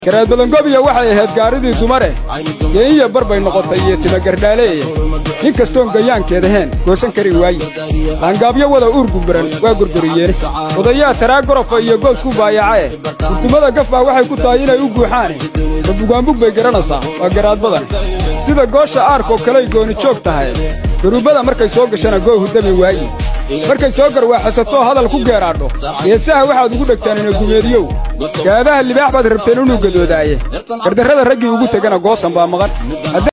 garaadbadangobiya waxay ahayd gaaridii dumare geeyiya bar bay noqotay iyo timagardhaaleeye nin kastoon gayaankeed ahayn goosan kari waaye laangaabyo wada uur gumbaran waa gorgoriyeene odayaa taraa gorofa iyo goosku baayacae gurtumada gaf baa waxay ku tahay inay u guuxaane ma bugaanbug bay garanaysaa waa garaadbadan sida goosha aarkoo kaley gooni joog tahay garuubbada markay soo gashana goohu dami waaye markay soo garwaaxasatoo hadal ku geeraadho geesaha waxaad ugu dhegtaan inagumeediyow gaadaha libaax baad rabteen inuu gadoodaaye gardarrada raggii ugu tegana goosan baa maqan